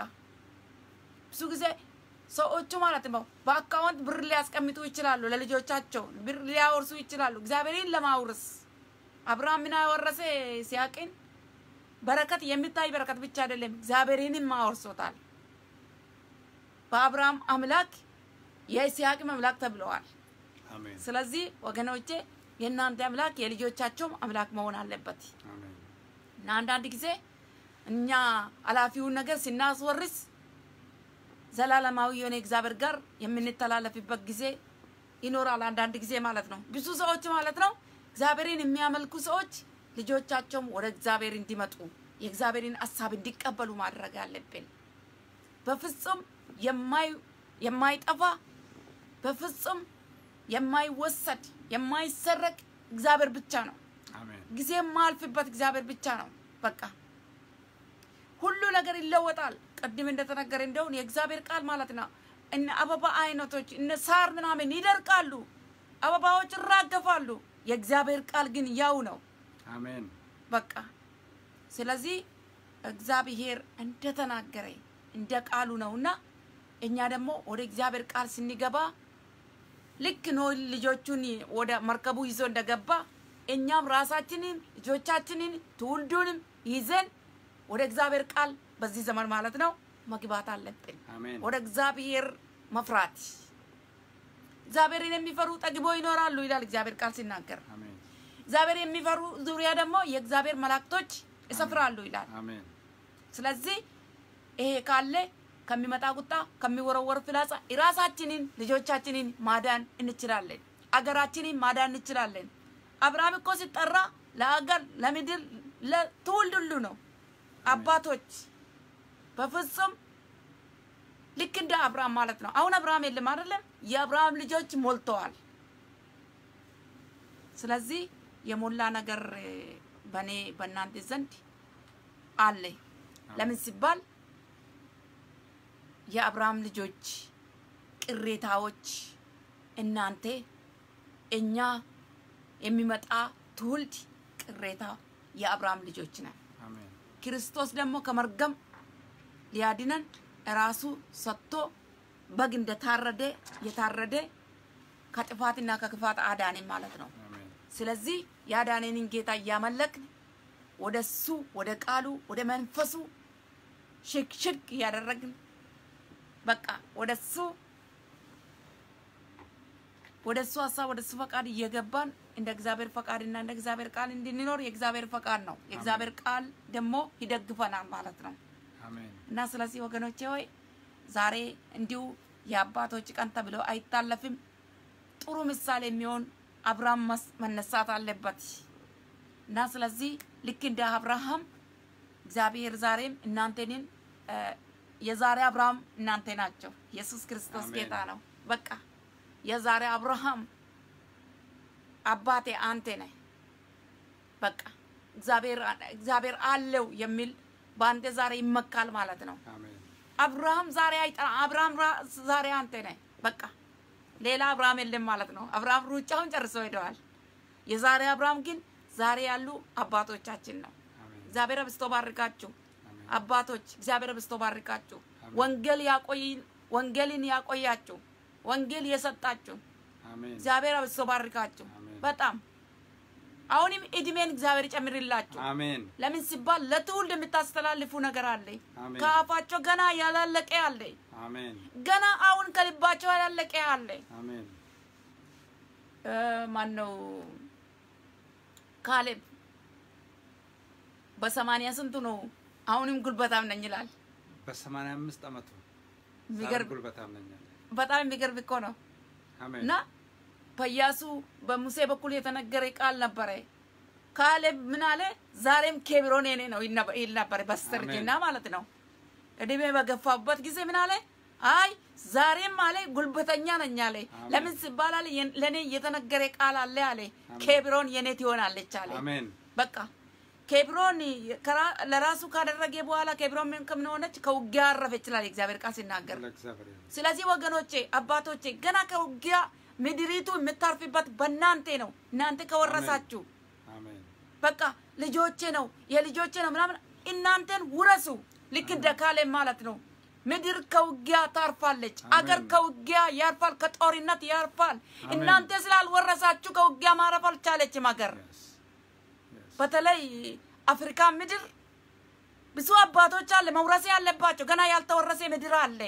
ብዙ ጊዜ ሰዎቹ ማለት ነው በአካውንት ብር ሊያስቀምጡ ይችላሉ፣ ለልጆቻቸው ብር ሊያወርሱ ይችላሉ። እግዚአብሔርን ለማውረስ አብርሃም ምን አወረሰ? ሲያቅን በረከት የሚታይ በረከት ብቻ አይደለም፣ እግዚአብሔርንም አወርሶታል። በአብርሃም አምላክ የይስሐቅም አምላክ ተብለዋል። አሜን ስለዚህ ወገኖቼ የእናንተ አምላክ የልጆቻቸውም አምላክ መሆን አለበት አሜን እና አንዳንድ ጊዜ እኛ ኃላፊውን ነገር ስናስወርስ ዘላለማዊ የሆነ እግዚአብሔር ጋር የምንተላለፍበት ጊዜ ይኖራል። አንዳንድ ጊዜ ማለት ነው ብዙ ሰዎች ማለት ነው እግዚአብሔርን የሚያመልኩ ሰዎች ልጆቻቸውም ወደ እግዚአብሔር እንዲመጡ የእግዚአብሔርን ሀሳብ እንዲቀበሉ ማድረግ አለብን። በፍጹም የማይ- የማይጠፋ በፍጹም የማይወሰድ የማይሰረቅ እግዚአብሔር ብቻ ነው። አሜን ጊዜ የማያልፍበት እግዚአብሔር ብቻ ነው። በቃ ሁሉ ነገር ይለወጣል። ቅድም እንደተነገረ እንደውን የእግዚአብሔር ቃል ማለት ነው። እነ አበባ አይነቶች እነ ሳር ምናምን ይደርቃሉ፣ አበባዎች ይራገፋሉ። የእግዚአብሔር ቃል ግን ያው ነው። አሜን በቃ ስለዚህ እግዚአብሔር እንደተናገረ እንደ ቃሉ ነውና እኛ ደግሞ ወደ እግዚአብሔር ቃል ስንገባ ልክ ኖህ ልጆቹን ወደ መርከቡ ይዞ እንደገባ እኛም ራሳችንን ልጆቻችንን ትውልዱንም ይዘን ወደ እግዚአብሔር ቃል በዚህ ዘመን ማለት ነው መግባት አለብን። አሜን ወደ እግዚአብሔር መፍራት እግዚአብሔርን የሚፈሩ ጠግቦ ይኖራሉ ይላል እግዚአብሔር ቃል ሲናገር። አሜን እግዚአብሔር የሚፈሩ ዙሪያ ደግሞ የእግዚአብሔር መላእክቶች ይሰፍራሉ ይላል። አሜን ስለዚህ ይሄ ካለ ከሚመጣ ቁጣ ከሚወረወር ፍላጻ ራሳችንን ልጆቻችንን ማዳን እንችላለን። አገራችንን ማዳን እንችላለን። አብርሃም እኮ ሲጠራ ለአገር፣ ለምድር፣ ለትውልድ ሁሉ ነው። አባቶች በፍጹም ልክ እንደ አብርሃም ማለት ነው። አሁን አብርሃም የለም አይደለም? የአብርሃም ልጆች ሞልተዋል። ስለዚህ የሞላ ነገር በእኔ በእናንተ ዘንድ አለ። ለምን ሲባል የአብርሃም ልጆች ቅሬታዎች እናንተ እኛ የሚመጣ ትውልድ ቅሬታ የአብርሃም ልጆች ነን። አሜን ክርስቶስ ደግሞ ከመርገም ሊያድነን ራሱ ሰጥቶ በግ እንደታረደ የታረደ ከጥፋትና ከክፋት አዳነን ማለት ነው። አሜን ስለዚህ ያዳነንን ጌታ እያመለክን ወደ እሱ ወደ ቃሉ ወደ መንፈሱ ሽክ ሽክ እያደረግን በቃ ወደ እሱ ወደ እሱ ሀሳብ ወደ እሱ ፈቃድ እየገባን እንደ እግዚአብሔር ፈቃድና እንደ እግዚአብሔር ቃል እንድንኖር የእግዚአብሔር ፈቃድ ነው። የእግዚአብሔር ቃል ደግሞ ይደግፈናል ማለት ነው። አሜን እና ስለዚህ ወገኖቼ ሆይ ዛሬ እንዲሁ የአባቶች ቀን ተብሎ አይታለፍም። ጥሩ ምሳሌ የሚሆን አብርሃም መስ- መነሳት አለበት እና ስለዚህ ልክ እንደ አብርሃም እግዚአብሔር ዛሬም እናንተንን እ፣ የዛሬ አብርሃም እናንተ ናቸው። ኢየሱስ ክርስቶስ አሜን። ጌታ ነው። በቃ የዛሬ አብርሃም አባቴ አንተ ነህ። በቃ እግዚአብሔር እግዚአብሔር አለው የሚል በአንተ ዛሬ ይመካል ማለት ነው። አሜን አብርሃም ዛሬ አይጠራ አብርሃም ራ- ዛሬ አንተ ነህ። በቃ ሌላ አብርሃም የለም ማለት ነው። አብርሃም ሩጫውን ጨርሶ ሄደዋል። የዛሬ አብርሃም ግን ዛሬ ያሉ አባቶቻችን ነው። አሜን እግዚአብሔር አብዝቶ ባርካችሁ አሜን አባቶች፣ እግዚአብሔር አብዝቶ ባርካችሁ። አሜን። ወንጌል ያቆይ ወንጌልን ያቆያችሁ ወንጌል የሰጣችሁ አሜን እግዚአብሔር አብዝቶ ባርካችሁ። አሜን። በጣም አሁንም እድሜን እግዚአብሔር ይጨምርላችሁ። አሜን ለምን ሲባል ለትውልድ የምታስተላልፉ ነገር አለ። አሜን። ከአፋቸው ገና ያላለቀ አለ። አሜን ገና አሁን ከልባቸው ያላለቀ አለ። አሜን እ፣ ማን ነው ካሌብ በሰማንያ ስንቱ ነው አሁንም ጉልበታም ነኝ ይላል። በሰማንያ አምስት ዓመቱ የሚገርም ጉልበታም ነኝ አለ። በጣም የሚገርም እኮ ነው። አሜን እና በኢያሱ በሙሴ በኩል የተነገረ ቃል ነበረ። ካሌብ ምን አለ? ዛሬም ኬብሮን የኔ ነው ይነ- ይል ነበር በስተርጅና ማለት ነው። እድሜ በገፋበት ጊዜ ምን አለ? አይ ዛሬም አለ ጉልበተኛ ነኝ አለ። አሜን። ለምን ሲባል አለ የን- ለእኔ የተነገረ ቃል አለ አለ ኬብሮን የኔ ትሆናለች አለ። አሜን በቃ ኬብሮን ከራ- ለራሱ ካደረገ በኋላ ኬብሮን ምን ከምን ሆነች? ከውጊያ አረፈች ይላል የእግዚአብሔር ቃል ሲናገር። ለእግዚአብሔር ይሁን። ስለዚህ ወገኖቼ አባቶቼ ገና ከውጊያ ምድሪቱ የምታርፍበት በእናንተ ነው። እናንተ ከወረሳችሁ አሜን በቃ ልጆቼ ነው የልጆቼ ነው ምናምን እናንተን ውረሱ። ልክ እንደ ካሌብ ማለት ነው። ምድር ከውጊያ ታርፋለች። አሜን። አገር ከውጊያ ያርፋል፣ ከጦርነት ያርፋል። አሜን። እናንተ ስላልወረሳችሁ ከውጊያ ማረፍ አልቻለችም አገር። Yes. Yes. በተለይ አፍሪካ ምድር ብዙ አባቶች አለ መውረስ ያለባቸው ገና ያልተወረሰ ምድር አለ።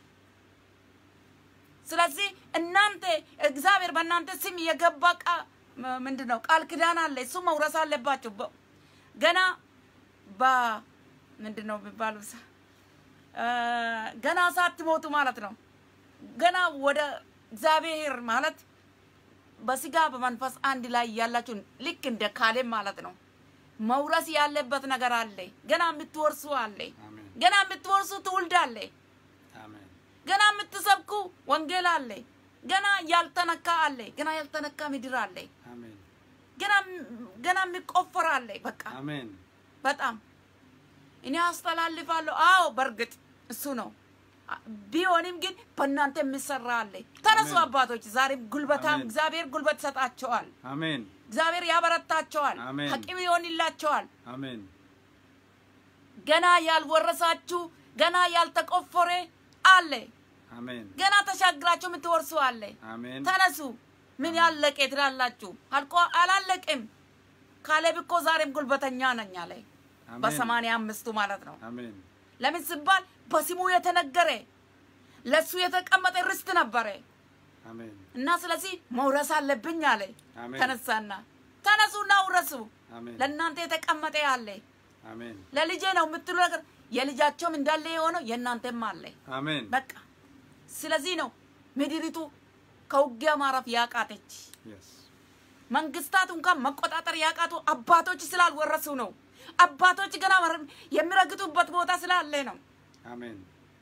ስለዚህ እናንተ እግዚአብሔር በእናንተ ስም የገባ ቃ ምንድን ነው ቃል ኪዳን አለ። እሱ መውረስ አለባቸው። በ- ገና በ ምንድን ነው የሚባለው ሳ- እ፣ ገና ሳትሞቱ ማለት ነው። ገና ወደ እግዚአብሔር ማለት በስጋ በመንፈስ አንድ ላይ ያላችሁ ልክ እንደ ካሌብ ማለት ነው። መውረስ ያለበት ነገር አለ። ገና የምትወርሱ አለ። አሜን ገና የምትወርሱ ትውልድ አለ። አሜን ገና የምትሰብኩ ወንጌል አለ። ገና ያልተነካ አለ። ገና ያልተነካ ምድር አለ። አሜን ገና ገና የሚቆፈር አለ። በቃ አሜን በጣም እኔ አስተላልፋለሁ። አዎ በእርግጥ እሱ ነው። አ- ቢሆንም ግን በእናንተ የሚሰራ አለ። ተነሱ አሜን። አባቶች፣ ዛሬም ጉልበታም አሜን። እግዚአብሔር ጉልበት ይሰጣቸዋል። አሜን እግዚአብሔር ያበረታቸዋል። አሜን። ሐቂም ይሆንላቸዋል። አሜን ገና ያልወረሳችሁ ገና ያልተቆፈረ አለ። አሜን ገና ተሻግራችሁ የምትወርሱ አለ። አሜን ተነሱ። ምን ያለቀ ትላላችሁ? አልቆ አላለቅም። ካሌብ እኮ ዛሬም ጉልበተኛ ነኝ አለ። አሜን። በሰማንያ አምስቱ ማለት ነው። አሜን ለምን ሲባል በስሙ የተነገረ ለሱ የተቀመጠ ርስት ነበረ አሜን እና ስለዚህ መውረስ አለብኝ አለ። አሜን። ተነሳና ተነሱና ውረሱ። አሜን ለእናንተ የተቀመጠ አለ። አሜን ለልጄ ነው የምትሉ ነገር የልጃቸውም እንዳለ የሆነው የእናንተም አለ። አሜን በቃ ስለዚህ ነው ምድሪቱ ከውጊያ ማረፍ ያቃተች። Yes. መንግስታት እንኳን መቆጣጠር ያቃቱ አባቶች ስላልወረሱ ነው። አባቶች ገና መር- የሚረግጡበት ቦታ ስላለ ነው አሜን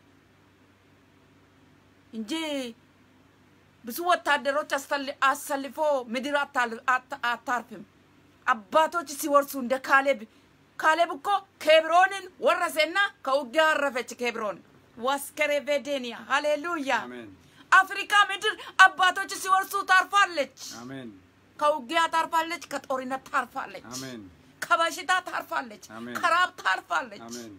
እንጂ ብዙ ወታደሮች አስተል- አሰልፎ ምድር አታል- አት- አታርፍም። አባቶች ሲወርሱ እንደ ካሌብ ካሌብ እኮ ኬብሮንን ወረሰና ከውጊያ አረፈች ኬብሮን ዋስከሬቬዴንያ ሃሌሉያ አሜን አፍሪካ ምድር አባቶች ሲወርሱ ታርፋለች አሜን ከውጊያ ታርፋለች ከጦርነት ታርፋለች አሜን ከበሽታ ታርፋለች አሜን። ከራብ ታርፋለች አሜን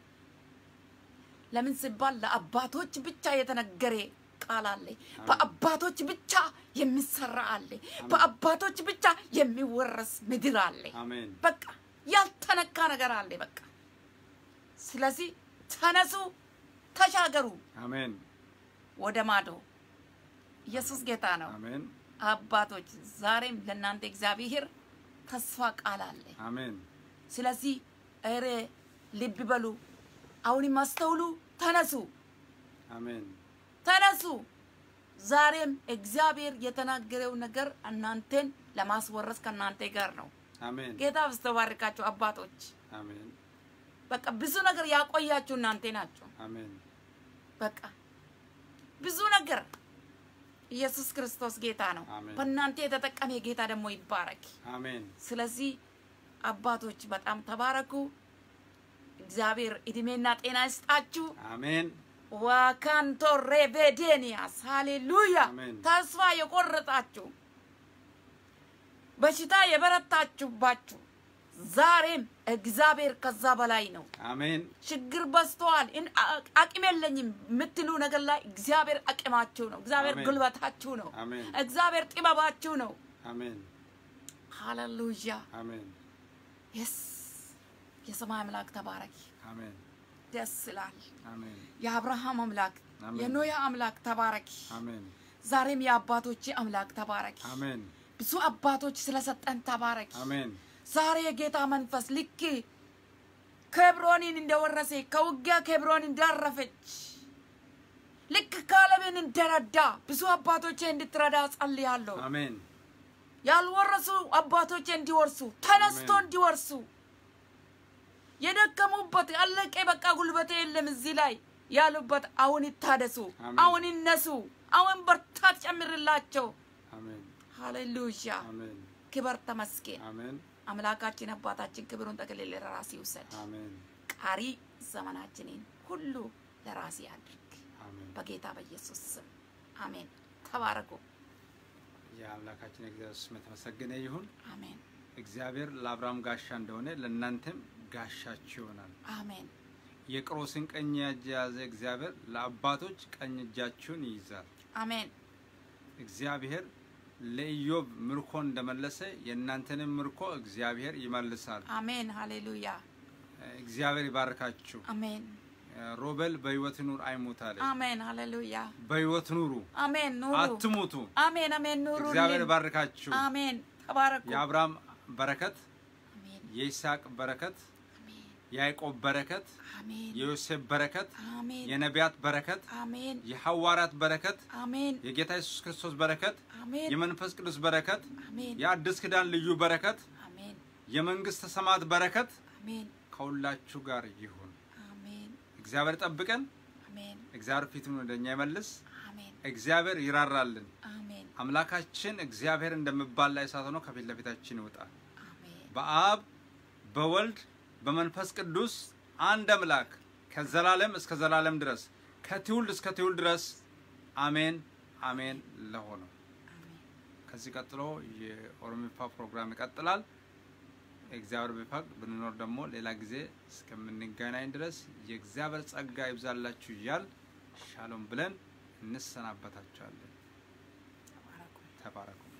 ለምን ሲባል ለአባቶች ብቻ የተነገረ ቃል አለ በአባቶች ብቻ የሚሰራ አለ በአባቶች ብቻ የሚወረስ ምድር አለ አሜን በቃ ያልተነካ ነገር አለ በቃ ስለዚህ ተነሱ ተሻገሩ አሜን ወደ ማዶ ኢየሱስ ጌታ ነው አሜን አባቶች ዛሬም ለእናንተ እግዚአብሔር ተስፋ ቃል አለ አሜን ስለዚህ ኧረ ልብ በሉ አሁንም አስተውሉ ተነሱ አሜን ተነሱ ዛሬም እግዚአብሔር የተናገረው ነገር እናንተን ለማስወረስ ከእናንተ ጋር ነው አሜን ጌታ በስተባርካችሁ አባቶች አሜን በቃ ብዙ ነገር ያቆያችሁ እናንተ ናቸው አሜን በቃ ብዙ ነገር ኢየሱስ ክርስቶስ ጌታ ነው አሜን። በእናንተ የተጠቀመ ጌታ ደግሞ ይባረክ አሜን ስለዚህ አባቶች በጣም ተባረኩ እግዚአብሔር እድሜና ጤና ይስጣችሁ አሜን ዋካንቶ ሬቬዴኒያስ ሃሌሉያ አሜን። ተስፋ የቆረጣችሁ በሽታ የበረታችሁባችሁ ዛሬም እግዚአብሔር ከዛ በላይ ነው አሜን ችግር በዝተዋል እን- አ- አቅም የለኝም የምትሉ ነገር ላይ እግዚአብሔር አቅማችሁ ነው እግዚአብሔር አሜን። ጉልበታችሁ ነው አሜን እግዚአብሔር ጥበባችሁ ነው አሜን ሃሌሉያ አሜን የስ የሰማይ አምላክ ተባረክ አሜን ደስ ይላል አሜን የአብርሃም አምላክ አሜን። የኖያ አምላክ ተባረክ አሜን ዛሬም የአባቶች አምላክ ተባረክ አሜን ብዙ አባቶች ስለሰጠን ተባረክ አሜን ዛሬ የጌታ መንፈስ ልክ ኬብሮንን እንደወረሰ ከውጊያ ኬብሮን እንዳረፈች ልክ ካለብን እንደረዳ ብዙ አባቶቼ እንድትረዳ ጸልያለሁ አሜን ያልወረሱ አባቶቼ እንዲወርሱ ተነስቶ አሜን። እንዲወርሱ የደከሙበት አለቀ በቃ ጉልበቴ የለም እዚህ ላይ ያሉበት አሁን ይታደሱ አሜን። አሁን ይነሱ አሁን በርታት ጨምርላቸው አሜን ሃሌሉያ አሜን ክበር ተመስገን አሜን አምላካችን አባታችን ክብሩን ጠቅልል ለራሴ ይውሰድ አሜን ቀሪ ዘመናችንን ሁሉ ለራሴ አድርግ አሜን በጌታ በኢየሱስ ስም አሜን ተባረኩ የአምላካችን እግዚአብሔር ስም የተመሰገነ ይሁን አሜን እግዚአብሔር ለአብርሃም ጋሻ እንደሆነ ለእናንተም ጋሻችሁ ይሆናል አሜን የቆሮስን ቀኝ እጅ የያዘ እግዚአብሔር ለአባቶች ቀኝ እጃችሁን ይይዛል አሜን እግዚአብሔር ለኢዮብ ምርኮ እንደመለሰ የእናንተንም ምርኮ እግዚአብሔር ይመልሳል አሜን ሃሌሉያ እግዚአብሔር ይባርካችሁ አሜን ሮቤል በህይወት ኑር አይሙት አለ አሜን ሃሌሉያ በህይወት ኑሩ አሜን ኑሩ አትሙቱ አሜን አሜን ኑሩ እግዚአብሔር ይባርካችሁ አሜን ተባረኩ የአብርሃም በረከት አሜን የይስሐቅ በረከት አሜን የያዕቆብ በረከት አሜን የዮሴፍ በረከት አሜን የነቢያት በረከት አሜን የሐዋርያት በረከት አሜን የጌታ ኢየሱስ ክርስቶስ በረከት አሜን የመንፈስ ቅዱስ በረከት አሜን የአዲስ ኪዳን ልዩ በረከት አሜን የመንግስተ ሰማያት በረከት አሜን ከሁላችሁ ጋር ይሁን አሜን እግዚአብሔር ጠብቀን አሜን እግዚአብሔር ፊቱን ወደ እኛ ይመልስ አሜን እግዚአብሔር ይራራልን አሜን አምላካችን እግዚአብሔር እንደሚባል ላይ እሳት ሆኖ ከፊት ለፊታችን ይወጣል አሜን በአብ በወልድ በመንፈስ ቅዱስ አንድ አምላክ ከዘላለም እስከ ዘላለም ድረስ ከትውልድ እስከ ትውልድ ድረስ አሜን አሜን ለሆነው አሜን ከዚህ ቀጥሎ የኦሮሚፋ ፕሮግራም ይቀጥላል። እግዚአብሔር ቢፈቅድ ብንኖር ደግሞ ሌላ ጊዜ እስከምንገናኝ ድረስ የእግዚአብሔር ጸጋ ይብዛላችሁ እያል ሻሎም ብለን እንሰናበታችኋለን። ተባረኩ ተባረኩ።